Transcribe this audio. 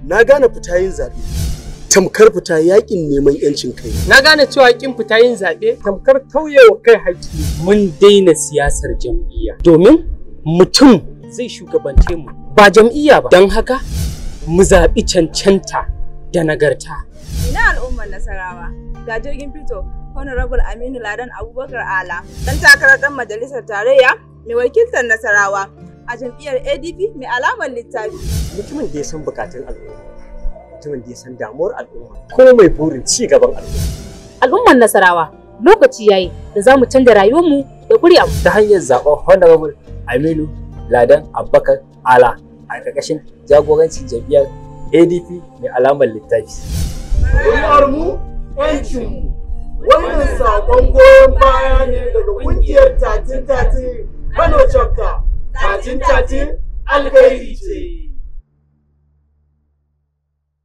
na gane fita yin zaɓe tamkar fita yakin neman yancin kai Na gane cewa kin fita yin zaɓe tamkar tauyewa kai haƙƙi. Mun daina siyasar jam'iyya domin mutum zai shugabance mu ba jam'iyya ba. Don haka mu zaɓi cancanta da nagarta. Ina al'ummar Nasarawa ga jirgin fito Honorable Aminu Ladan Abubakar Ala dan takarar dan majalisar tarayya mai wakiltar Nasarawa a jam'iyyar ADP mai alamar littafi. mutumin da ya san bukatun al'umma mutumin da ya san damuwar al'umma ko mai burin ci gaban al'umma al'ummar Nasarawa lokaci yayi da za mu canza rayuwarmu da ƙuri'a ta hanyar zaɓen Honorable Aminu Ladan Abubakar Ala a ƙarƙashin jagorancin jam'iyyar ADP mai alamar littafi. mu yancinmu wannan saƙon goyon baya ne daga ƙungiyar tatin tatin kano chapter tatin tatin alkhairi ce